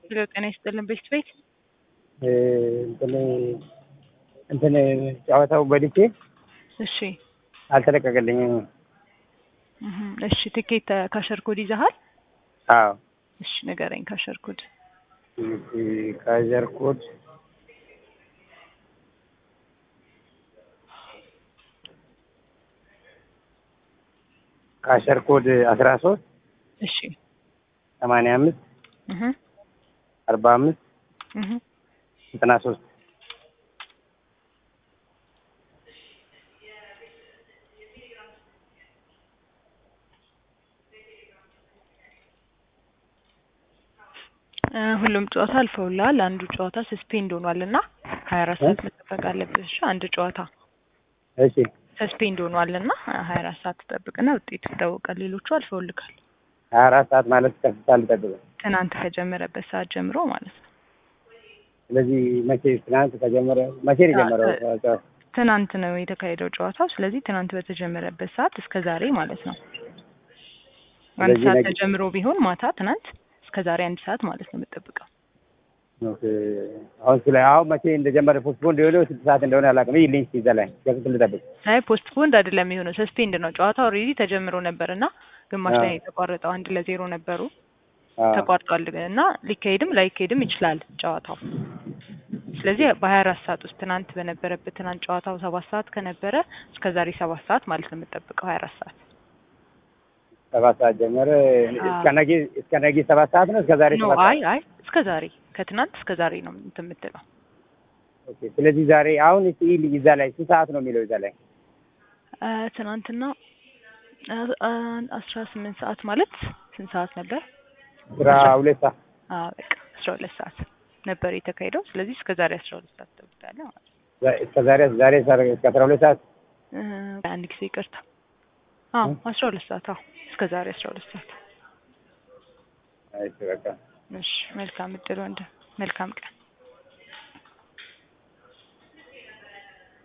ሄሎ ጤና ይስጥልን ቤት ቤት እንትን እንትን ጨዋታው በልቼ እሺ አልተለቀቀልኝም። እህ እሺ ትኬት ካሸር ኮድ ይዘሃል? አዎ እሺ ንገረኝ ካሸር ኮድ ካዘር ኮድ ካሸር ኮድ አስራ ሶስት እሺ ሰማንያ አምስት እህ አርባ አምስት እህ ዘጠና ሶስት እ ሁሉም ጨዋታ አልፈውልሃል። አንዱ ጨዋታ ሰስፔንድ ሆኗል እና ሀያ አራት ሰዓት መጠበቅ አለብህ። እሺ አንድ ጨዋታ እሺ ሰስፔንድ ሆኗል እና ሀያ አራት ሰዓት ትጠብቅና ውጤቱ ይታወቃል። ሌሎቹ አልፈውልካል። ሀያ አራት ሰዓት ማለት ከፍታ ልጠብቅ። ትናንት ከጀመረበት ሰዓት ጀምሮ ማለት ነው። ስለዚህ መቼ ትናንት ከጀመረ መቼ ነው የጀመረው? ጨዋታው? ትናንት ነው የተካሄደው ጨዋታው። ስለዚህ ትናንት በተጀመረበት ሰዓት እስከ ዛሬ ማለት ነው። አንድ ስለዚህ ሰዓት ነገ- ተጀምሮ ቢሆን ማታ ትናንት እስከ ዛሬ አንድ ሰዓት ማለት ነው የምጠብቀው። ኦኬ። አሁን ስለ አሁን መቼ እንደጀመረ ፖስትፖን እንደሆነ ስንት ሰዓት እንደሆነ አላውቅም። ይህ ሊንክ ይዛ ላይ ከስንት ልጠብቅ? አይ ፖስት ፖንድ አይደለም የሆነው ሰስፔንድ ነው። ጨዋታው ኦልሬዲ ተጀምሮ ነበር እና ግማሽ ላይ አዎ። የተቋረጠው አንድ ለዜሮ ነበሩ አዎ። ተቋርጧል እና ሊካሄድም ላይካሄድም ይችላል ጨዋታው። ስለዚህ በሀያ አራት ሰዓት ውስጥ ትናንት በነበረበት ትናንት ጨዋታው ሰባት ሰዓት ከነበረ እስከ ዛሬ ሰባት ሰዓት ማለት ነው የምጠብቀው ሀያ አራት ሰዓት ሰባት ሰዓት ጀመረ። አዎ። እስከ ነገ እስከ ነገ ሰባት ሰዓት ነው። እስከ ዛሬ ኖ ሰባት አይ ሰዓት። አይ እስከ ዛሬ ከትናንት እስከ ዛሬ ነው እንትን የምትለው ኦኬ። ስለዚህ ዛሬ አሁን እስኪ ይህ ይዛ ላይ ስንት ሰዓት ነው የሚለው ይዛ ላይ እ ትናንትና አ- አ- አስራ ስምንት ሰዓት ማለት ስንት ሰዓት ነበር? አስራ ሁለት ሰዓት አዎ በቃ አስራ ሁለት ሰዓት ነበር የተካሄደው። ስለዚህ እስከ ዛሬ አስራ ሁለት ሰዓት ትጠብቃለህ ማለት ነው። ዛ- እስከ ዛሬ ዛሬ እስከ አስራ ሁለት ሰዓት እ አንድ ጊዜ ይቅርታ። አዎ አስራ ሁለት ሰዓት አዎ እስከ ዛሬ አስራ ሁለት ሰዓት። አይ በቃ እሺ መልካም እድል ወንድም፣ መልካም ቀን።